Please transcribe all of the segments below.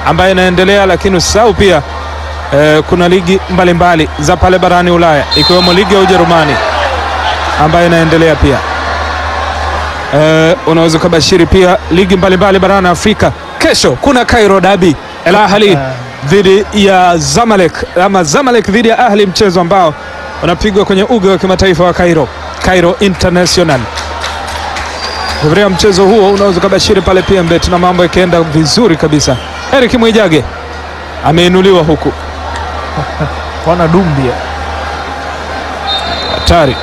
ambayo inaendelea, lakini usisahau pia eh, kuna ligi mbalimbali mbali za pale barani Ulaya ikiwemo ligi ya Ujerumani ambayo inaendelea pia. Eh, unaweza ukabashiri pia ligi mbalimbali barani Afrika. Kesho kuna Cairo Derby, El Ahly dhidi ya Zamalek ama Zamalek dhidi ya Ahli, mchezo ambao unapigwa kwenye uga wa kimataifa wa Cairo, Cairo International. Kufikia mchezo huo unaweza ukabashiri pale pia mbet na mambo yakienda vizuri kabisa. Eric Mwijage ameinuliwa huku, kwana Dumbia hatari.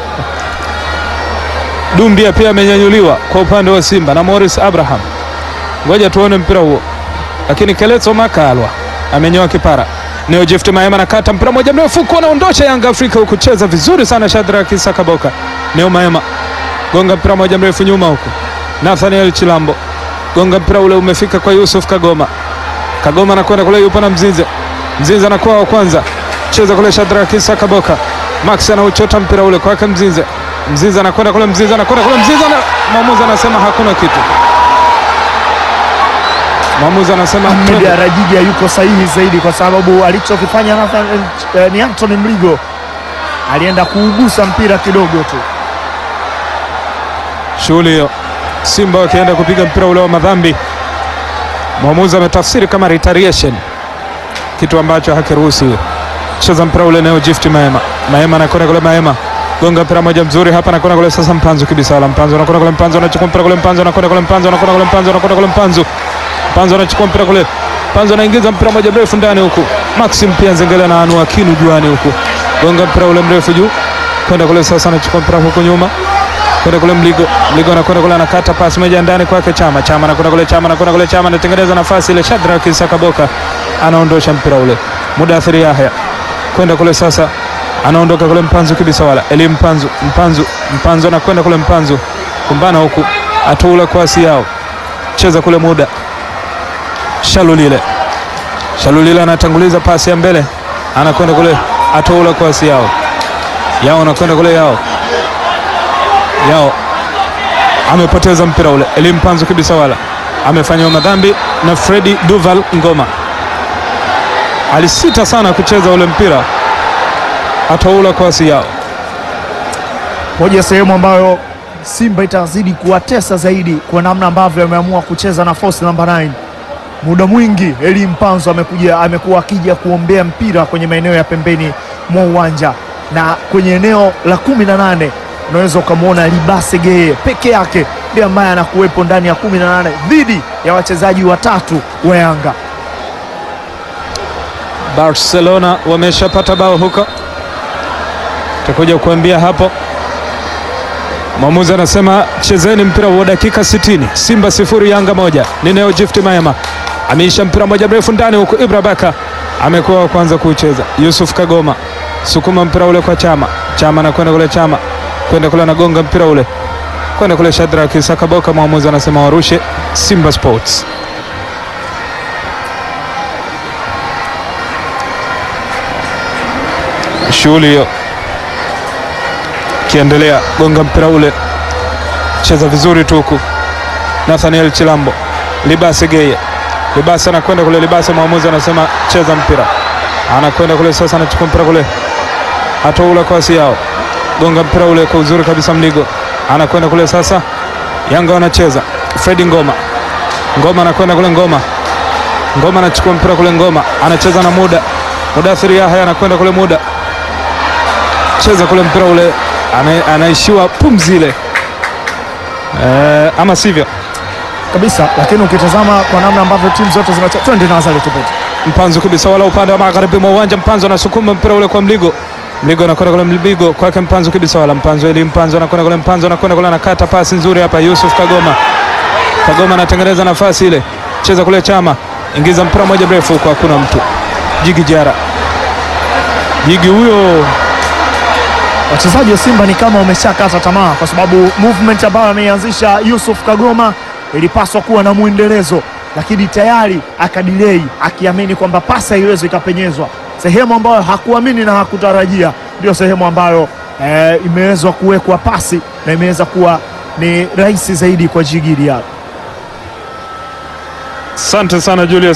Dumbia pia amenyanyuliwa kwa upande wa Simba na Morris Abraham. Ngoja tuone mpira huo, lakini Keleto Makalwa amenyoa kipara. Neo Gift Maema nakata mpira moja mrefu kunaondosha Yanga Afrika huku, cheza vizuri sana Shadrack Isaka Boka. Neo Maema gonga mpira moja mrefu nyuma huku, Nathaniel Chilambo gonga mpira ule umefika kwa Yusuf Kagoma. Kagoma anakwenda kule, yupo na Mzinze. Mzinze anakuwa wa kwanza, cheza kule Shadrack Isaka Boka. Max anauchota mpira ule kwake Mzinze. Mzinze anakwenda kule, Mzinze anakwenda kule, Mzinze na mwamuzi anasema hakuna kitu. Mwamuzi anasema Ahmed twende. Arajiga yuko sahihi zaidi kwa sababu alichokifanya Nathan eh, ni Anthony Mligo alienda kuugusa mpira kidogo tu. shughuli hiyo, Simba wakienda kupiga mpira ule wa madhambi. Mwamuzi ametafsiri kama retaliation, kitu ambacho hakiruhusiwi. Cheza mpira ule Neo Gift Maema, Maema anakwenda kule, Maema gonga mpira moja mzuri hapa, anakwenda kule sasa, Mpanzu kibisa wala Mpanzu anakwenda kule, Mpanzu anachukua mpira kule, Mpanzu anakwenda kule, Mpanzu anakwenda kule, Mpanzu anakwenda kule, Mpanzu Mpanzu anachukua mpira kule, Mpanzu anaingiza mpira moja mrefu ndani huku, Maxim pia Nzengele na anua kinu juani huku, gonga mpira ule mrefu juu kwenda kule sasa, anachukua mpira huku nyuma kwenda kule Mligo, Mligo anakwenda kule, anakata pasi moja ndani kwake Chama, Chama anakwenda kule, Chama anakwenda kule, Chama anatengeneza nafasi ile, Shadrack Isaka Boka anaondosha mpira ule, Mudathiri Yahya kwenda kule sasa, anaondoka kule Mpanzu kibisa wala Eli Mpanzu, Mpanzu, Mpanzu anakwenda kule, Mpanzu kumbana huku, atuula kwasi yao, cheza kule muda Shalulile, Shalulile anatanguliza pasi ya mbele, anakwenda kule, atoula kwasi yao, yao anakwenda kule, yao yao amepoteza mpira ule. Eli Mpanzu kibisa wala amefanywa madhambi na Fredi Duval Ngoma, alisita sana kucheza ule mpira, ataula kwasi yao. Moja ya sehemu ambayo Simba itazidi kuwatesa zaidi kwa namna ambavyo ameamua kucheza na force namba 9. Muda mwingi Eli Mpanzo amekuja amekuwa akija kuombea mpira kwenye maeneo ya pembeni mwa uwanja na kwenye eneo la kumi na nane unaweza ukamwona Libase Geye peke yake ndiye ambaye anakuwepo ndani ya kumi na nane dhidi ya wachezaji watatu wa Yanga. Barcelona wameshapata bao huko, takuja kuambia hapo. Mwamuzi anasema chezeni mpira wa dakika 60, Simba sifuri Yanga moja. Ni Neo Gift Maema ameisha mpira moja mrefu ndani huku, Ibra Baka amekuwa wa kwanza kuucheza. Yusuf Kagoma sukuma mpira ule kwa Chama, Chama anakwenda kule, Chama kwenda kule, anagonga mpira ule kwenda kule, Shadrack Isaka Boka. Mwamuzi anasema warushe Simba Sports. shughuli hiyo kiendelea, gonga mpira ule, cheza vizuri tu huku. Nathaniel Chilambo, Libase Geye, Libase anakwenda kule, Libase mwamuzi anasema cheza mpira, anakwenda kule sasa, anachukua mpira kule, atoula kwasi yao, gonga mpira ule kwa uzuri kabisa, Mligo anakwenda kule sasa, Yanga wanacheza, Fredi Ngoma, Ngoma anakwenda kule, Ngoma, Ngoma anachukua mpira kule, Ngoma anacheza na muda, Mudathiri Yahya anakwenda kule, muda cheza kule mpira ule ana, anaishiwa pumzi ile eh, ama sivyo? kabisa, lakini ukitazama kwa namna ambavyo timu zote zinacheza, twende na Azali Tupete. Mpanzu kabisa, wala upande wa magharibi mwa uwanja. Mpanzu anasukuma mpira ule kwa Mligo, Mligo anakwenda kule, Mligo kwake Mpanzu kabisa, wala Mpanzu ili Mpanzu anakwenda kule, Mpanzu anakwenda kule, anakata pasi nzuri hapa, Yusuf Kagoma, Kagoma anatengeneza nafasi ile, cheza kule, Chama ingiza mpira moja mrefu huko, hakuna mtu. Jigi Jara, Jigi huyo Wachezaji wa Simba ni kama wameshakata tamaa, kwa sababu movement ambayo ameianzisha Yusuf Kagoma ilipaswa kuwa na mwendelezo, lakini tayari akadilei, akiamini kwamba pasa haiwezi ikapenyezwa. Sehemu ambayo hakuamini na hakutarajia ndio sehemu ambayo eh, imewezwa kuwekwa pasi na imeweza kuwa ni rahisi zaidi kwa Jigi Diarra. Asante sana Julius